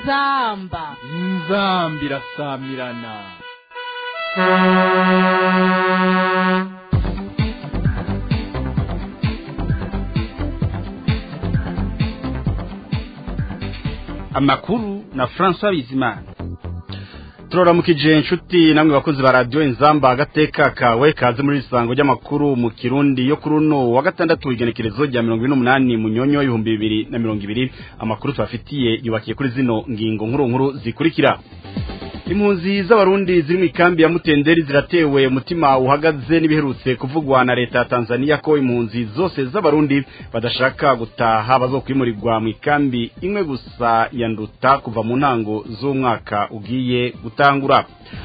inzamba inzamba irasamirana amakuru na François Bizimana turaramukije inshuti namwe bakozi ba radio inzamba agateka kawe kaze muri isango ry'amakuru mu kirundi yo kuri uno wa gatandatu igenekerezo rya 28 mu nyonyo y'ibihumbi bibiri na mirongo ibiri amakuru tubafitiye yubakiye kuri zino ngingo nkuru nkuru zikurikira impunzi z'abarundi ziri mu ikambi ya mutenderi ziratewe umutima uhagaze n'ibiherutse kuvugwa na leta ya Tanzania ko impunzi zose z'abarundi badashaka gutaha bazokwimurirwa mu ikambi imwe gusa ya nduta kuva mu ntango z'umwaka ugiye gutangura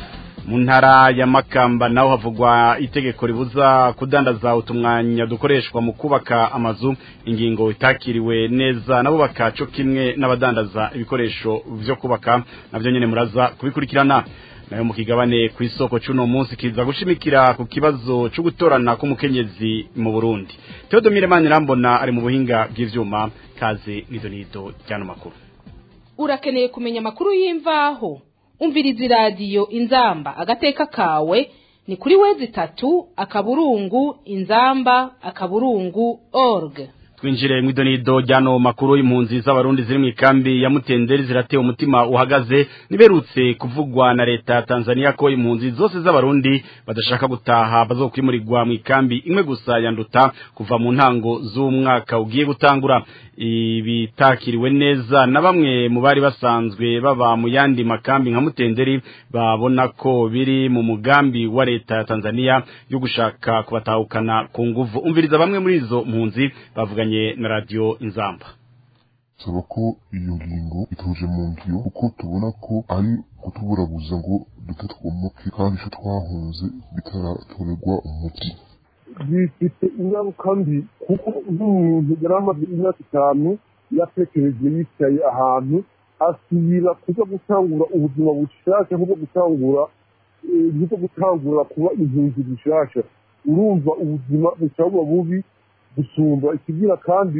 mu ntara ya makamba naho havugwa itegeko ribuza kudandaza utumwanya dukoreshwa mu kubaka amazu ingingo itakiriwe neza nabo bakaco kimwe n'abadandaza ibikoresho vyo kubaka navyo nyene muraza kubikurikirana nayo mu kigabane ku isoko c'uno munsi kiza gushimikira ku kibazo co gutorana k'umukenyezi mu Burundi Theodomire Manirambona ari mu buhinga bw'ivyuma kaze nizo nido cyano makuru urakeneye kumenya amakuru y'imvaho umviriza iradiyo inzamba agateka kawe ni kuri wezi itatu akaburungu inzamba akaburungu org twinjire mu idonido ryano makuru y'impunzi z'abarundi ziri mu ikambi ya mutenderi zirateye umutima uhagaze niberutse kuvugwa na leta ya Tanzania ko impunzi zose z'abarundi badashaka gutaha bazokwimurirwa mu ikambi imwe gusa yanduta kuva mu ntango z'umwaka ugiye gutangura ibitakiriwe neza na bamwe mu bari basanzwe baba mu yandi makambi nka mutenderi babona ko biri mu mugambi wa leta ya Tanzania yo gushaka kubatahukana ku nguvu umviriza bamwe muri izo mpunzi bavuganye na radio inzamba saba ko iyo ngingo ituje mu ngiro kuko tubona ko ari kutuburabuza ngo dute twomoke kandi icyo twahunze bitaratorerwa umuti bifite ingaruka mbi kuko nk'umuntu yari amaze imyaka itanu yatekereje yicaye ahantu asubira kuza gutangura ubuzima bushasha nk'ubwo gutangura nk'ubwo gutangura kuba impunzi bushasha urumva ubuzima bushobora bubi gusumba ikigira kandi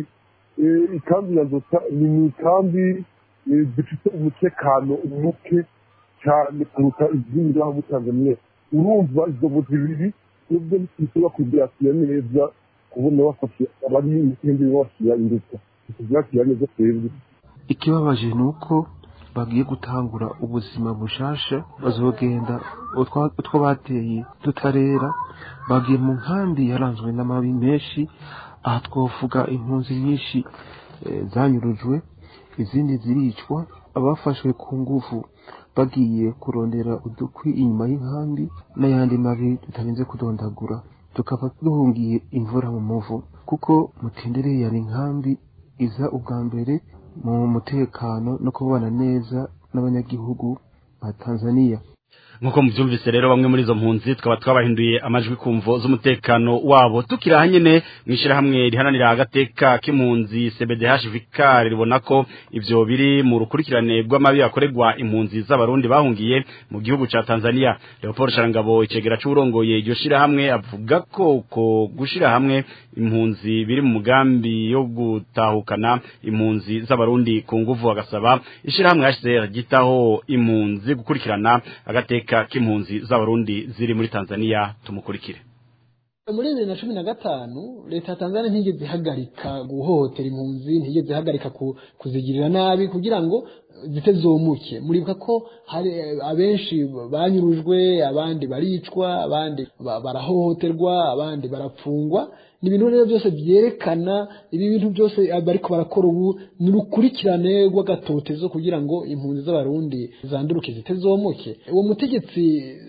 ikambi ya nzota ni mu ikambi zifite umutekano muke cyane kuruta izindi ngaho muri tanzania urumva izo buzi bibiri nubwo ntitushobora kubyakira neza kubona bafashe abari mu kindi babashyira imbuto tubyakira neza twebwe ikibabaje ni uko bagiye gutangura ubuzima bushasha bazogenda utwo bateye tutarera bagiye mu nkambi yaranzwe n'amabi menshi aha twavuga impunzi nyinshi zanyurujwe izindi ziricwa abafashwe ku ngufu bagiye kurondera udukwi inyuma y'inkambi n'ayandi mabi tutarinze kudondagura tukaba duhungiye imvura mu muvu kuko mutendereye yari inkambi iza ubwa mbere mu mutekano no kubana neza n'abanyagihugu ba Tanzania nkuko muvyumvise rero bamwe muri izo mpunzi tukaba twabahinduye amajwi kumvo z'umutekano wabo tukira nyene mwishira hamwe rihananira agateka k'impunzi CBDH Vicar ribona ko ivyo biri mu rukurikirane rw'amabi yakoregwa impunzi z'abarundi bahungiye mu gihugu ca Tanzania Leopold Sharangabo icegera c'urongoye iryo shira hamwe avuga ko ko gushira hamwe impunzi biri mu mugambi yo gutahukana impunzi z'abarundi ku nguvu agasaba ishira hamwe HCR gitaho impunzi gukurikirana agateka k'impunzi z'abarundi ziri muri Tanzania tumukurikire muri bibiri na cumi na gatanu leta ya tanzania ntigeze ihagarika guhohotera impunzi ntigeze ihagarika kuzigirira nabi kugira ngo zitezomuke muribuka ko hari abenshi banyurujwe abandi baricwa abandi barahohoterwa abandi barapfungwa ni ibintu rero byose byerekana ibi bintu byose bariko barakora ubu ni urukurikirane rw'agatotezo kugira ngo impunzi z'abarundi zanduruke zitezomuke uwo mutegetsi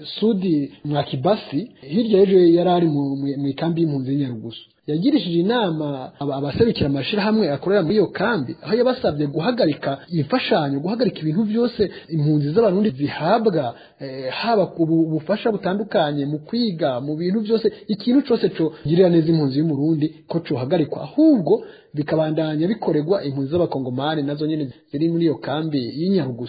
sudi mwakibasi hirya y'ejo yari ari mu ikambi y'impunzi y'inyarugusu yagirishije inama abaserukira amashirahamwe akorera muri iyo kambi aho yabasabye guhagarika imfashanyo guhagarika ibintu byose impunzi z'abarundi zihabwa haba ubufasha butandukanye mu kwiga mu bintu byose ikintu cyose cyo girira neza impunzi y'umurundi ko cohagarikwa ahubwo bikabandanya bikorerwa impunzi z'abakongomani nazo nyene ziri muri iyo kambi y'inyarugusu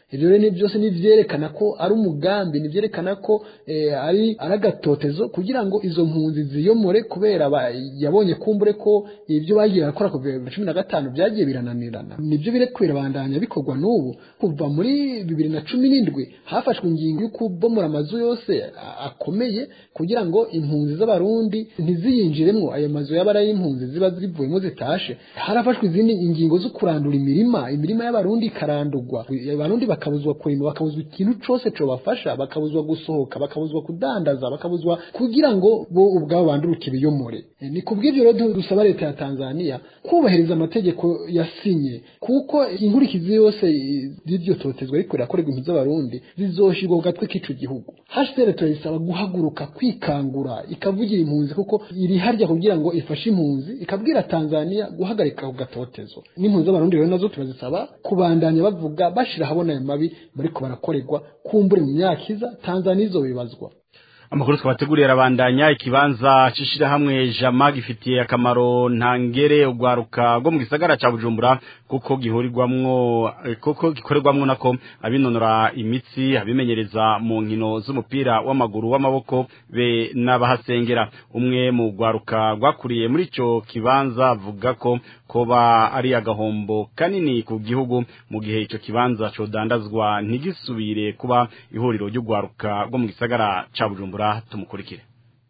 ivyo rero ni byose nivyerekana ko ari umugambi nivyerekana ko eh, ari ari agatotezo kugira ngo izo mpunzi ziyomore kubera ba- yabonye kumbure ko ibyo bagiye barakora kuva bibiri na cumi na gatanu byagiye birananirana nibyo biri kubirabandanya bikorwa n'ubu kuva muri bibiri na cumi n'indwi hafashwe ingingo yo kubomora amazu yose a- akomeye kugira ngo impunzi z'abarundi ntiziyinjiremwo ayo mazu yaba ari ay'impunzi ziba zivuyemo zitashe harafashwe izindi ingingo zo kurandura imirima imirima y'abarundi ikarandurwa abarundi bakabuzwa kurima bakabuzwa ikintu cose cobafasha bakabuzwa gusohoka bakabuzwa kudandaza bakabuzwa kugira ngo bo ubwabo banduruke biyomore Eh, ni kubw'ivyo rero du- dusaba leta ya Tanzania kubahiriza amategeko yasinye kuko inkurikizi yose i- z'iryo totezwa ariko rirakorerwa impunzi z'abarundi zizoshirwa ku gatwe k'ico gihugu HCR turayisaba guhaguruka kwikangura ikavugira impunzi kuko iri harya kugira ngo ifashe impunzi ikabwira Tanzania guhagarika ku gatotezo n'impunzi z'abarundi rero nazo turazisaba kubandanya bavuga bashira habona ayo mabi bariko barakorerwa kumbure mu myaka iza Tanzania izobibazwa amakuru twabateguriye arabandanya ikibanza c'ishirahamwe jama gifitiye akamaro ntangere ugwaruka rwo mu gisagara ca bujumbura kuko gihurirwamwo eh, kuko gikorerwamwo nako abinonora imitsi abimenyereza mu nkino z'umupira w'amaguru w'amaboko be n'abahasengera umwe mu gwaruka rwakuriye muri ico kibanza avuga ko koba ari agahombo kanini ku gihugu mu gihe ico kibanza codandazwa ntigisubire kuba ihuriro ry'ugwaruka rwo mu gisagara ca bujumbura tumukurikire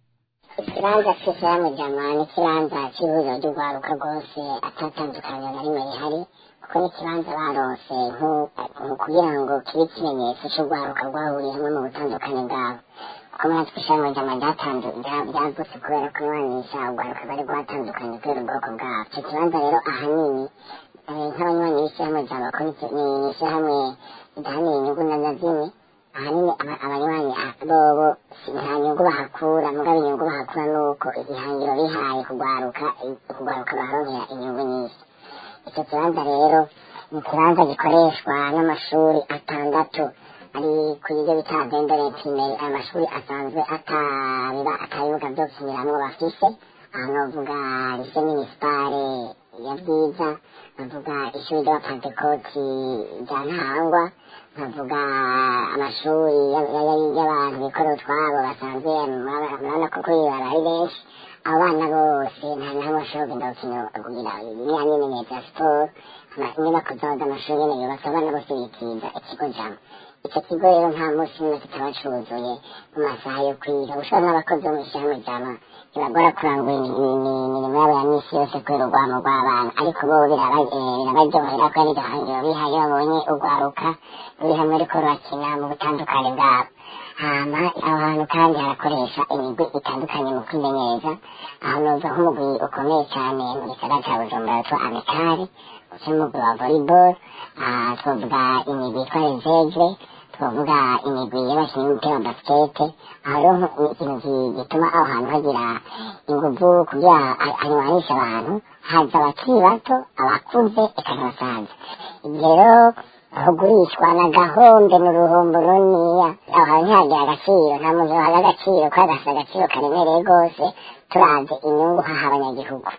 ikibanza cy'ishyirahamwe jama ni ikibanza cy'ihuriro ry'urwaruka rwose atatandukanye na rimwe rihari kuko ni ikibanza barose nku- nku- kugira ngo kibe ikimenyetso cy'urwaruka rwahuriye hamwe mu butandukane bwabo kuko muri natwe ishyirahamwe jama ryatandu- rya- ryagutse kubera ko iwanisha urwaruka bari rwatandukanye kubera ubwoko bwabo icyo kibanza rero ahanini eh, nk'abanywanyi b'ishyirahamwe jama ko ni- ni ni ishyirahamwe ridahanira inyungu na na zimwe ahanini aba- abanywanyi ah, bobo si- nta nyungu bahakura mugabo inyungu bahakura nuko ihangiro bihaye kugwaruka i- kugwaruka baharonkera inyungu nyinshi icyo kibanza rero ni ikibanza gikoreshwa n'amashuri atandatu ari ku bigo bita vendore primeri ayo mashuri asanzwe atabiba atabibuga byo gukiniramwo bafise aha novuga lise minisipare ya bwiza nkavuga ishuri ry'abapantekoti rya ntahangwa nkavuga amashuri ya- ya- ya- y'abantu bikorera utwabo basanzwe murabona ko kuri baba ari benshi abo bana bose nta na hamwe bashobora kugenda gukina kugira iriya myimenyerezo ya siporo ama- inyubako zabo z'amashuri nyene yubatse abana bose bikiza ikigo jama icyo kigo rero nta munsi n'umwe kitaba cuzuye mu masaha yo kwiga ushobora n'abakozi bo mu ishyirahamwe jama ntibagora kurangura imi- imi- imirimo yabo ya misi yose kubera urwamo rw'abana ariko bo biraba- eh, birabaryohera ko ari gahangiro bihaye babonye urwaruka ruri hamwe ariko rurakina mu butandukane bwabo hama aho hantu kandi harakoresha imigwi itandukanye mu kwimenyereza aho noza nk'umugwi ukomeye cyane mu gisagara cya bujumbura witwa amikari uca umugwi wa volleyball ah, twavuga imigwi yitwa revegre twavuga imigwi y'abakinnyi b'umupira wa basikete aho rero nko- ni ikintu gi- gituma aho hantu hagira inguvu kugira ha- hanywanisha abantu haza abakiri bato abakuze eka n'abasaza ibyo rero hugurishwa na gahombe mu ruhombo runiniya aho hantu ntihagira agaciro nta muntu wahaga agaciro kubera gafite agaciro karemereye rwose turavye inyungu haha abanyagihugu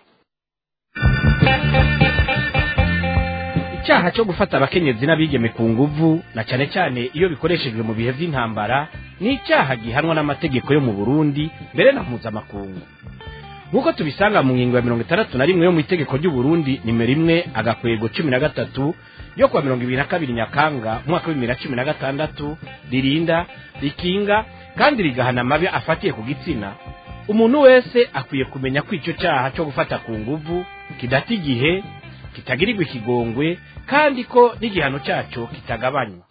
icyaha cyo gufata abakenyezi n'abigeme ku nguvu na cyane cyane iyo bikoreshejwe mu bihe by'intambara ni icyaha gihanwa n'amategeko yo mu burundi mbere na mpuzamakungu nk'uko tubisanga mu ngingo ya mirongo itandatu na rimwe yo mu itegeko ry'uburundi nimero imwe agakwego cumi na gatatu yo kuwa mirongo ibiri na kabiri nyakanga umwaka w'ibibiri na cumi na gatandatu ririnda rikinga kandi rigahana amabi afatiye ku gitsina umuntu wese akwiye kumenya ko icyo cyaha cyo gufata ku nguvu kidata igihe kitagirirwa ikigongwe kandi ko n'igihano cyacyo kitagabanywa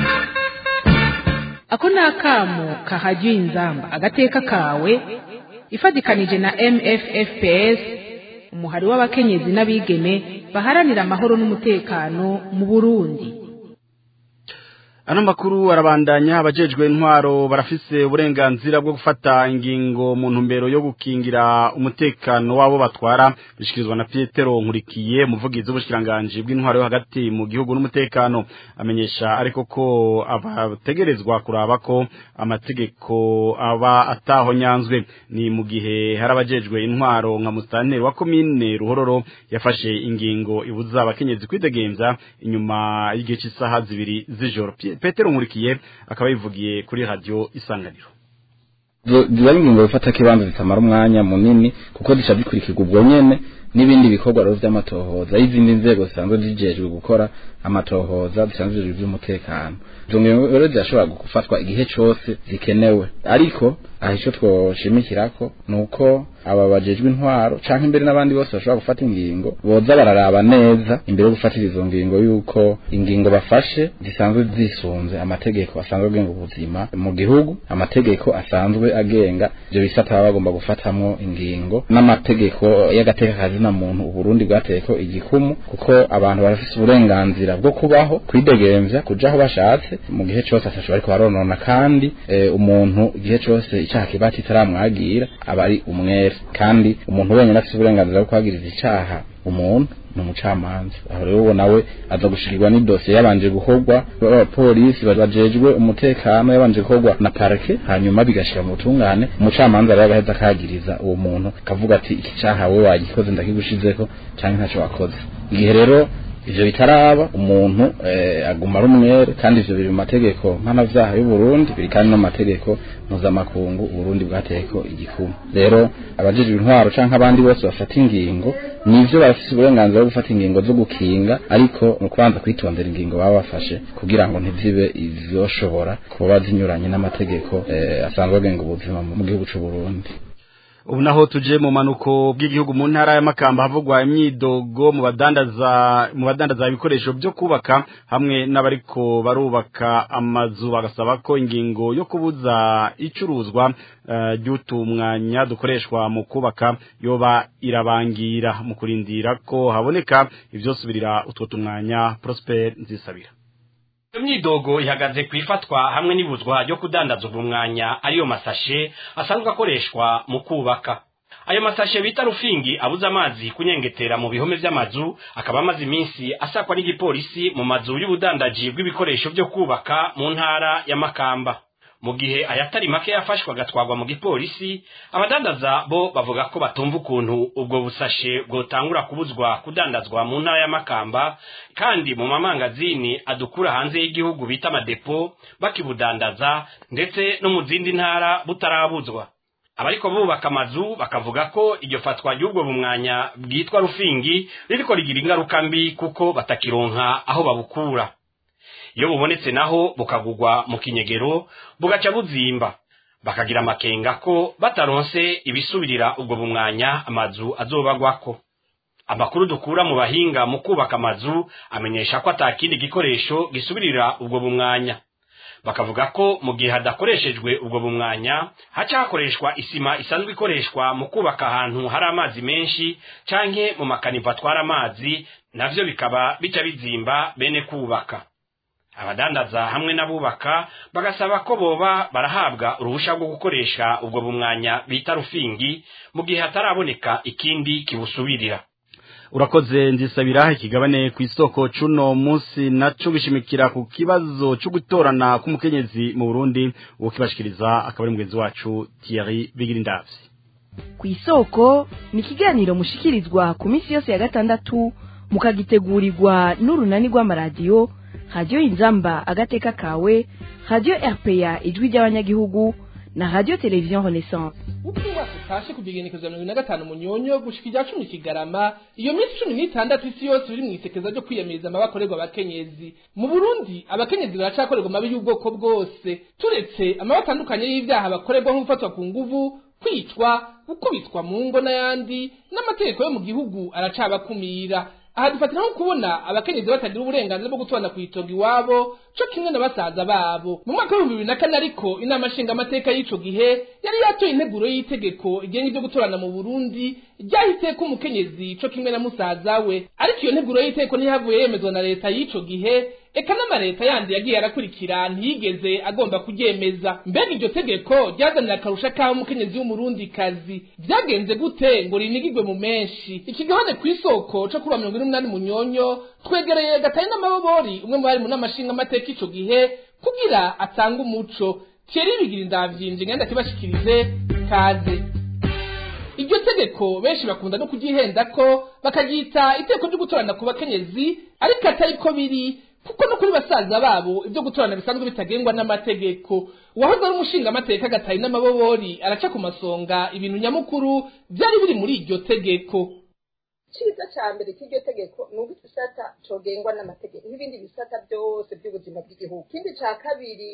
ako ni akamo kahagiye inzamba agateka kawe ifatikanije na mffps umuhari w'abakenyezi n'abigeme baharanira amahoro n'umutekano mu burundi ano makuru arabandanya abajejwe intwaro barafise uburenganzira bwo gufata ingingo mu ntumbero yo gukingira umutekano wabo batwara bishikirizwa na Pietero Nkurikiye umuvugizi w'ubushikiranganje bw'intwaro yo hagati mu gihugu n'umutekano amenyesha ariko ko abategerezwa kuraba ko amategeko aba ataho nyanzwe ni mu gihe hari abajejwe intwaro nka mustanteri wa komine Ruhororo yafashe ingingo ibuza abakenyezi kwidegemza inyuma y'igihe cy'isaha zibiri z'ijoro Pietero Petero Nkurikiye akaba yivugiye kuri radio isanganiro ziba ari ingingo bifata kibanza zitamara umwanya munini kuko zica zikurikirwa ubwo nyene n'ibindi bikorwa rero vy'amatohoza y'izindi nzego zisanzwe zijejwe gukora amatohoza zisanzwe zijejwe ivy'umutekano izo ngingo rero zirashobora gufatwa igihe cose zikenewe ariko aha ico twoshimikirako ni uko aba bajejwe intwaro canke imbere n'abandi bose bashobora gufata ingingo boza bararaba neza imbere yo gufatira izo ngingo yuko ingingo bafashe zisanzwe zisunze amategeko asanzwe agenga ubuzima mu gihugu amategeko asanzwe agenga ivyo bisata baba bagomba gufatamwo ingingo n'amategeko y'agateka kazina muntu uburundi bwateyeko igikumu kuko abantu barafise uburenganzira bwo kubaho kwidegemvya kuja aho bashatse mu gihe cose atasho bariko baronona kandi e, umuntu igihe cose icaha kiba kitaramwagira aba ari umwere kandi umuntu wenyine afite uburenganzira bwo kuhagiriza icaha umuntu ni umucamanza aho rero uwo nawe aza gushikirwa n'idosiye yabanje gukorwa abapolisi bajejwe umutekano yabanje gukorwa na parike hanyuma bigashira mu butungane umucamanza rero agaheza akagiriza uwo muntu akavuga ati iki caha we wagikoze ndakigushizeko canke ntaco wakoze igihe rero ivyo bitaraba umuntu eh, aguma ari umwere kandi ivyo biri mu mategeko mpanavyaha y'u Burundi biri kandi no mu mategeko mpuzamakungu Burundi bwateyeko igikumu rero abajejwe intwaro canke abandi bose bafata ingingo nivyo bafise uburenganzira bwo gufata ingingo zo gukinga ariko mu kubanza kwitondera ingingo baba bafashe kugira ngo ntizibe izoshobora kuba zinyuranye n'amategeko eh, asanzwe agenga ubuzima mu gihugu c'u Burundi ubu naho tuje mu manuko bw'igihugu mu ntara y'amakamba havugwa imyidogo mu badandaza mu badandaza ibikoresho byo kubaka hamwe n'abariko barubaka amazu bagasaba ko ingingo yo kubuza icuruzwa ry'utumwanya uh, dukoreshwa mu kubaka yoba irabangira mu kurindira ko haboneka ivyosubirira utwo tumwanya Prosper nzisabira imyidogo ihagaze ku ifatwa hamwe n'ibuzwa ryo kudandaza ubu mwanya ariyo masashe asanzwe akoreshwa mu kubaka ayo masashe bita rufingi abuze amazi kunyengetera mu bihome vy'amazu akaba amaze iminsi asakwa n'igipolisi mu mazu y'ubudandaji bw'ibikoresho vyo kubaka mu ntara ya makamba mu gihe ayatari make yafashwe agatwarwa mu gipolisi abadandaza bo bavuga ko batumva ukuntu ubwo busashe bwotangura kubuzwa kudandazwa mu ntara ya makamba kandi mu mamangazini adukura hanze y'igihugu bita amadepo bakibudandaza ndetse no mu zindi ntara butarabuzwa abariko bubaka amazu bakavuga ko iryo fatwa ry'ubwo bumwanya bwitwa rufingi ririko rigira ingaruka mbi kuko batakironka aho babukura iyo bubonetse naho bukagugwa mu kinyegero bugaca buzimba bakagira amakenga ko bataronse ibisubirira ubwo bumwanya amazu azobagwako amakuru dukura mu bahinga mu kubaka amazu amenyesha ko atakindi gikoresho gisubirira ubwo bumwanya bakavuga ko mu gihe hadakoreshejwe ubwo bumwanya haca hakoreshwa isima isanzwe ikoreshwa mu kubaka ahantu hari amazi menshi canke mu makanivo atwara amazi navyo bikaba bica bizimba bene kubaka abadandaza hamwe n'abubaka bagasaba ko boba barahabwa uruhusha rwo gukoresha ubwo bumwanya bita rufingi mu gihe hataraboneka ikindi kibusubirira urakoze nzisabira ikigabane ku isoko cuno munsi naco gishimikira ku kibazo cyo gutorana k'umukenyezi mu Burundi uwo kibashikiriza akaba ari mugenzi wacu Thierry Bigirindavyi ku isoko ni ikiganiro mushikirizwa ku minsi yose ya gatandatu mukagitegurirwa n'urunani rw'amaradiyo radiyo inzamba agateka kawe radiyo rpa ijwi ry'abanyagihugu na radiyo televiziyo renaissance uko umwaka utashe kugira igenekerezo mirongo ine na gatanu munyonyo gushika irya cumi kigarama iyo minsi cumi n'itandatu isi yose iri mu isekeza ryo kwiyamiriza amabakorerwa abakenyezi mu burundi abakenyezi baracakorerwa amabi y'ubwoko bwose turetse amabi atandukanye y'ibyaha bakorerwa nko gufatwa ku nguvu kwicwa gukubitwa mu ngo n'ayandi n'amategeko yo mu gihugu aracabakumira aha dufatira nko kubona abakenyezi batagira uburenganzira bwo gutwana ku itongo iwabo co kimwe na basaza babo mu mwaka w'ibihumbi bibiri na kane ariko inama nshingamateka y'ico gihe yari yatoye integuro y'itegeko igenga ivyo gutorana mu burundi ryahiteko umukenyezi co kimwe na musaza we ariko iyo nteguro y'itegeko ntihavuye yemezwa na leta y'ico gihe eka n'amareta yandi yagiye arakurikira ntiyigeze agomba kuryemeza mbega iryo tegeko ryazanira akarusha k'aho umukenyezi w'umurundi kazi vyagenze gute ngo rinigirwe mu menshi ikigabane kw'isoko co kuba mirongo ine n'umunani munyonyo twegereye gatari n'amabobori umwe mu bari mu n'amashinga amateka ico gihe kugira atange umuco thierry bigira indavyinje ngenda kibashikirize kaze iryo tegeko benshi bakunda no kuryihenda ko bakaryita iteko ryo gutorana ku bakenyezi ariko atari ko biri kuko no kuri basaza babo ibyo gutorana bisanzwe bitagengwa n'amategeko uwahoze ari umushinga amateka gatari n'amabobori araca ku masonga ibintu nyamukuru byari biri muri iryo tegeko icyiza cya mbere cy'iryo tegeko ni uko igisata cogengwa n'amategeko n'ibindi bisata byose by'ubuzima bw'igihugu ikindi cya kabiri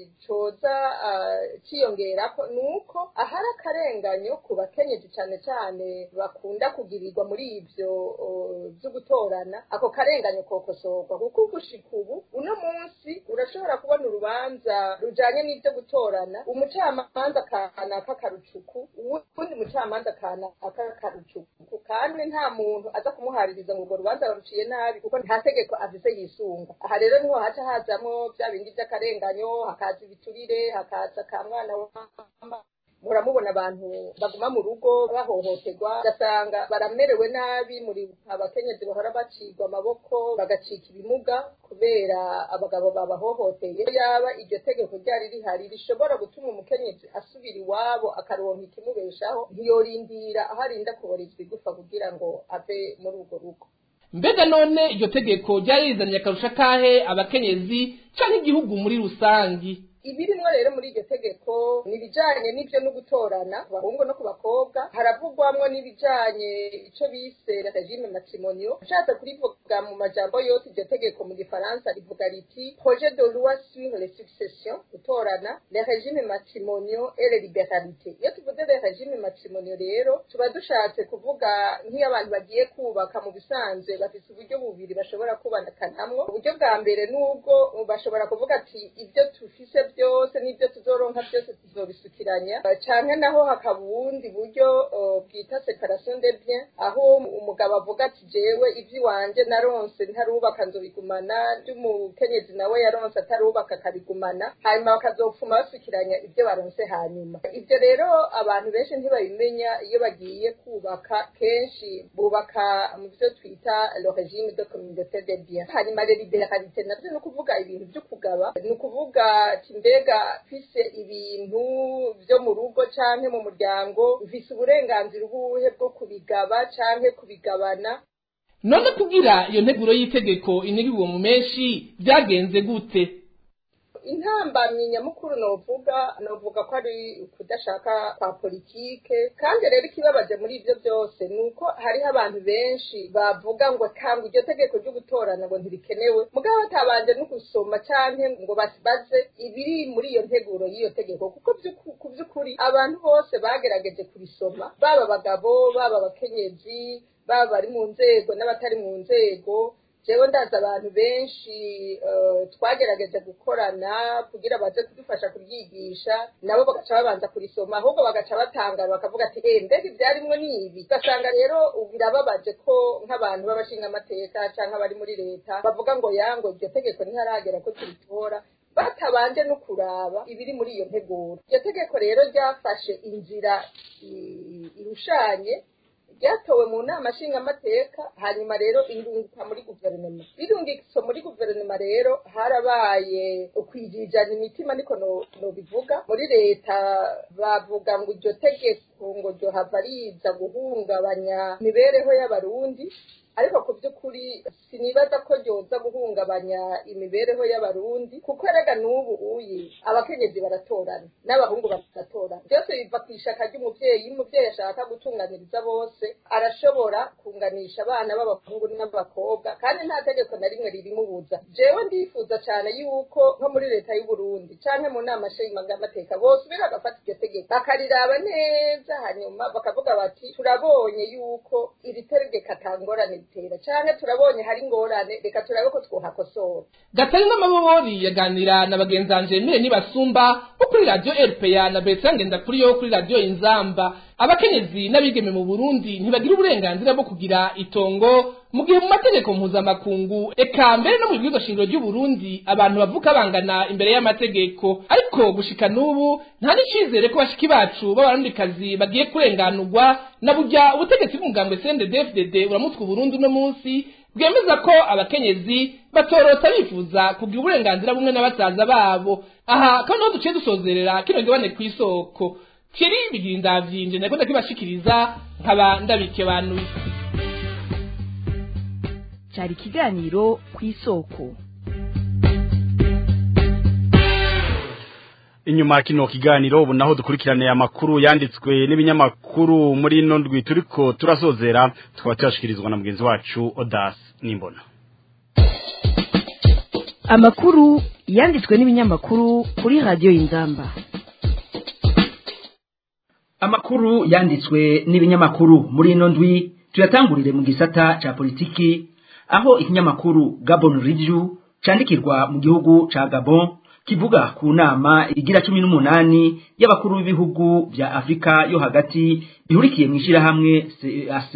coza cyiyongerako ni uko ahari akarenganyo ku bakenyeji cyane cyane bakunda kugirirwa muri ibyo byo gutorana ako karenganyo kokosorwa kuko gushika ubu uno munsi urashobora kubona urubanza rujanye n'ibyo gutorana umucamanza kanaka karucuku uwundi mucamanza kanaka karucuku kandi nta muntu umuntu aza kumuhaririza ngo urwo rubanza baruciye nabi kuko nta tegeko afise yisunga aha rero niho haca hazamwo bya bindi by'akarenganyo hakaza ibiturire hakaza ka mwana wamba muramubona abantu baguma mu rugo bahohoterwa ugasanga baramerewe nabi muri abakenyezi bahora bacigwa amaboko bagacika ibimuga kubera abagabo babahohoteye yaba iryo tegeko ryari rihari rishobora gutuma umukenyezi asubira iwabo akaronka ikimubeshaho ntiyorindira aho arinda kubarizwa igufa kugira ngo ave muri urwo rugo mbega none iryo tegeko ryari rizanye akarusha kahe abakenyezi canke igihugu muri rusangi ibirimwo rero muri iryo tegeko ni ibijanye n'ivyo no gutorana ku bahungu no ku bakobwa haravugwamwo n'ibijanye ico bise regime matrimonio nshatse kurivuga mu majambo yose iryo tegeko mu gifaransa rivuga riti projet de loi sur les successions gutorana le regime matrimonio et les liberalité iyo tuvuze le regime matrimonio rero tuba dushatse kuvuga nk'iyo abantu bagiye kubaka mu bisanzwe bafise uburyo bubiri bashobora kubanakanamwo uburyo bwa mbere n'ubwo bashobora kuvuga ati ibyo tufise byose n'ibyo tuzoronka byose tuzobisukiranya canke naho hakaba ubundi buryo bwita separation de bien aho umugabo avuga ati jewe ivy'iwanje naronse ntarubaka nzobigumana vy'umukenyezi nawe yaronse atarubaka akabigumana hanyuma bakazopfuma basukiranya ibyo baronse hanyuma ivyo rero abantu benshi ntibabimenya iyo bagiye kubaka kenshi bubaka mu vyo twita le regime de communauté de bien hanyuma rero liberalité navyo ni ukuvuga ibintu vyo kugaba ni ukuvuga mbega mfise ibintu vyo mu rugo canke mu muryango mfise uburenganzira ubuhe bwo kubigaba canke kubigabana none kugira iyo nteguro y'itegeko inigirwa mu menshi byagenze gute intambamyi nyamukuru novuga novuga ko ari ukudashaka kwa politike kandi rero ikibabaje muri ivyo byose ni uko hariho abantu benshi bavuga ngo kanga iryo tegeko ryo gutorana ngo ntirikenewe mugabo batabanje no gusoma canke ngo baze ibiri muri iyo nteguro y'iyo tegeko kuko ku vy'ukuri abantu bose bagerageje kurisoma baba abagabo baba abakenyezi baba bari mu nzego n'abatari mu nzego jewe ndazi abantu benshi twagerageje gukorana kugira baze kudufasha kuryigisha nabo bagaca babanza kurisoma ahubwo bagaca batangara bakavuga ati eh mbega ibyarimwo ni ibi ugasanga rero birababaje ko nk'abantu b'abashinga amateka canke abari muri leta bavuga ngo yango iryo tegeko ntiharagera ko turitora batabanje no kuraba ibiri muri iyo nteguro iryo tegeko rero ryafashe inzira irushanye ryatowe mu nama nshingamateka hanyuma rero irunguka muri guverinoma birungitse muri guverinoma rero harabaye ukwijijana imitima niko nobivuga muri leta bavuga ngo iryo tegeko ngo ryohava riza guhungabanya imibereho y'abarundi ariko ku by'ukuri sinibaza ko ryoza guhungabanya imibereho y'abarundi kuko erega n'ubu uyi abakenyezi baratorana n'abahungu baratorana byose biva ku ishaka ry'umubyeyi iyo umubyeyi ashaka gutunganiriza bose arashobora kunganisha abana b'abahungu n'abakobwa kandi nta tegeko na rimwe ririmubuza jewe ndifuza cyane yuko nko muri leta y'u Burundi canke mu nama nshingamateka bosubira bagafata iryo tegeko bakariraba neza hanyuma bakavuga bati turabonye yuko iri tegeko atangorane bitera canke turabonye hari ingorane reka turabe ko twohakosora gatari n'amabobori yaganira na bagenzanje mire nibasumba bo kuri radio RPA na Bertrand Ngendakuri yo kuri radio Inzamba abakenyezi n'abigeme mu Burundi ntibagira uburenganzira bwo kugira itongo mu gihe mu mategeko mpuzamakungu eka mbere no mu bwizo shingiro ry'u Burundi abantu bavuka bangana imbere y'amategeko ariko gushika n'ubu nta n'icizere ko bashiki bacu b'abarundikazi bagiye kurenganurwa na burya ubutegetsi bw'umugambwe CNDD-FDD uramutse Burundi uno munsi bwemeza ko abakenyezi batorota bifuza kugira uburenganzira bumwe na basaza babo aha kandi aho duciye dusozerera kino gibane ku isoko kiri bigira indavyinje nako ndakibashikiriza nkaba ndabikebanuye cyari ikiganiro ku isoko inyuma kino kiganiro ubu naho dukurikirane amakuru yanditswe n'ibinyamakuru muri ino ndwi turiko turasozera tukaba tuyashikirizwa na mugenzi wacu Odas Nimbona amakuru yanditswe n'ibinyamakuru kuri radiyo y'inzamba amakuru yanditswe n'ibinyamakuru muri ino ndwi tuyatangurire mu gisata ca politiki aho ikinyamakuru Gabon Review candikirwa mu gihugu ca Gabon kivuga ku nama igira cumi n'umunani y'abakuru b'ibihugu vya Afrika yo hagati bihurikiye mu ishirahamwe CEAC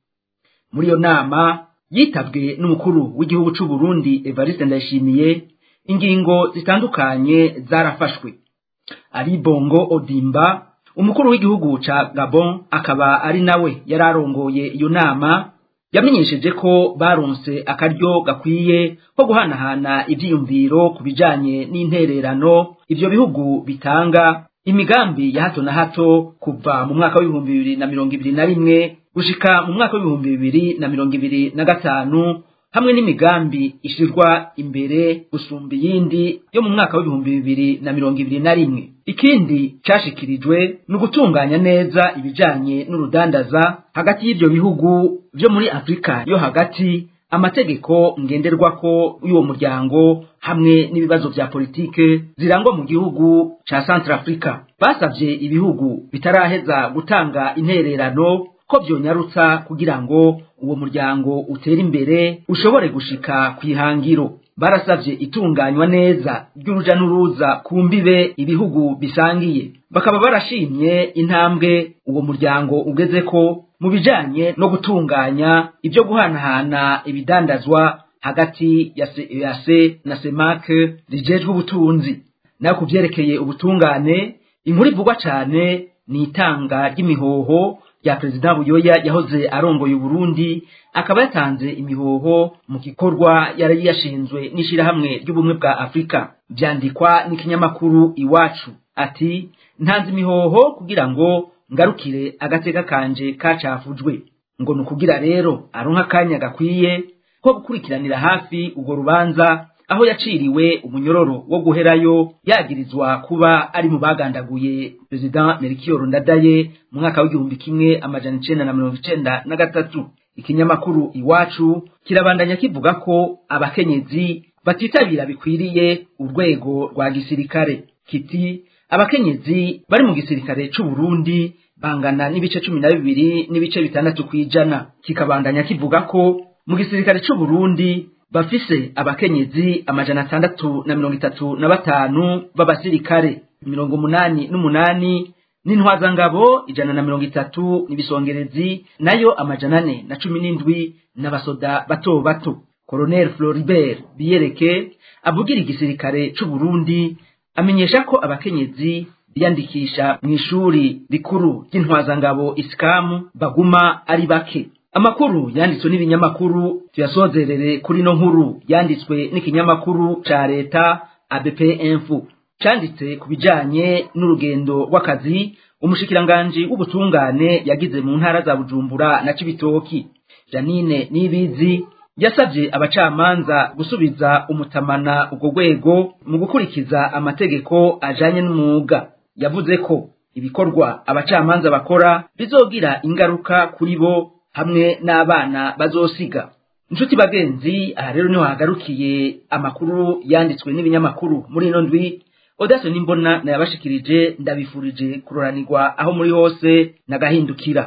muri iyo nama yitabwe n'umukuru w'igihugu c'u Burundi Evariste Ndayishimiye ingingo zitandukanye zarafashwe ari Bongo Odimba umukuru w'igihugu ca Gabon akaba ari nawe yararongoye iyo nama yamenyesheje ko baronse akaryo gakwiye ko guhanahana ivyiyumviro ku bijanye n'intererano ivyo bihugu bitanga imigambi ya hato na hato kuva mu mwaka w'ibihumbi bibiri na mirongo ibiri na rimwe gushika mu mwaka w'ibihumbi bibiri na mirongo ibiri na gatanu hamwe n'imigambi ishirwa imbere gusumba iyindi yo mu mwaka w'ibihumbi bibiri na mirongo ibiri na rimwe ikindi cashikirijwe ni ugutunganya neza ibijanye n'urudandaza hagati y'ivyo bihugu vyo muri afurika yo hagati amategeko ngenderwako y'uwo muryango hamwe n'ibibazo vya politike zirangwa mu gihugu ca Centrafrica basavye ibihugu bitaraheza gutanga intererano ko vyonyarutsa kugira ngo uwo muryango utere imbere ushobore gushika kwihangiro barasavye itunganywa neza ry'uruja n'uruza ku mbibe ibihugu bisangiye bakaba barashimye intambwe uwo muryango ugezeko mu bijanye no gutunganya ibyo guhanahana ibidandazwa hagati ya CEAC na CEMAC rijejwe ubutunzi nayo ku vyerekeye ubutungane inkuru ivugwa cane ni itanga ry'imihoho rya perezida buyoya yahoze arongoye uburundi akaba yatanze imihoho mu gikorwa yari yashinzwe n'ishirahamwe ry'ubumwe bwa afurika vyandikwa n'ikinyamakuru iwacu ati ntanze imihoho kugira ngo ngarukire agateka kanje kacafujwe ngo ni ukugira rero aronka akanya gakwiye ko gukurikiranira hafi urwo rubanza aho yaciriwe umunyororo wo guherayo yagirizwa kuba ari mu bagandaguye perezida Melchior Ndadaye mu mwaka w'igihumbi kimwe amajana icenda na mirongo icenda na gatatu ikinyamakuru iwacu kirabandanya kivuga ko abakenyezi batitabira bikwiriye urwego rwa gisirikare kiti abakenyezi bari mu gisirikare c'u Burundi bangana n'ibice cumi na bibiri n'ibice bitandatu kw'ijana kikabandanya kivuga ko mu gisirikare c'u Burundi bafise abakenyezi amajana atandatu na mirongo itatu na batanu b'abasirikare mirongo umunani n'umunani n'intwazangabo ijana na mirongo itatu n'ibisongerezi nayo amajana ane na cumi n'indwi n'abasoda bato bato Colonel Floribert Biyereke avugira igisirikare c'u Burundi amenyesha ko abakenyezi biyandikisha mu ishuri rikuru ry'intwazangabo isikamu baguma ari bake amakuru yanditswe n'ibinyamakuru tuyasozerere kuri no nkuru yanditswe n'ikinyamakuru ca leta ABP Info canditse ku bijanye n'urugendo rw'akazi umushikiranganji w'ubutungane yagize mu ntara za Bujumbura na Cibitoki Janine Nibizi yasabye abacamanza gusubiza umutamana ubwo rwego mu gukurikiza amategeko ajanye n'umwuga yavuze ko ibikorwa abacamanza bakora bizogira ingaruka kuri bo hamwe n'abana bazosiga inshuti bagenzi aha rero niho hagarukiye amakuru yanditswe n'ibinyamakuru muri ino ndwi odaso n'imbona nayabashikirije ndabifurije kuroranirwa aho muri hose nagahindukira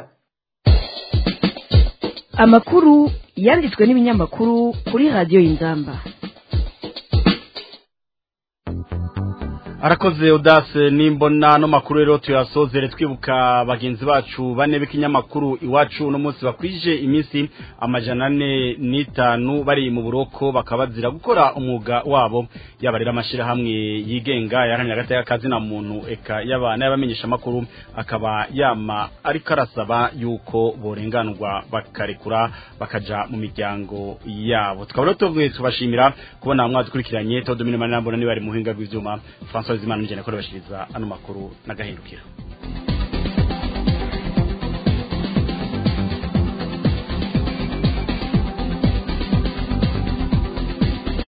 amakuru yanditswe n'ibinyamakuru kuri radiyo y'inzamba arakoze udase nimbona no makuru rero tuyasozere twibuka bagenzi bacu bane b'ikinyamakuru iwacu uno munsi bakwije iminsi amajana ane n'itanu bari mu buroko bakaba bazira gukora umwuga wabo yaba rero amashyirahamwe yigenga yaharanira hagati y'akazi na muntu eka yaba n'ayabamenyesha amakuru akaba yama ariko arasaba yuko borenganurwa bakarekura bakaja mu miryango yabo tukaba rero tuvuye tubashimira kubona mwadukurikiranye Todomine Manambona niba ari muhinga bw'ivyuma François Zimana njye nakora bashiriza ano makuru nagahindukira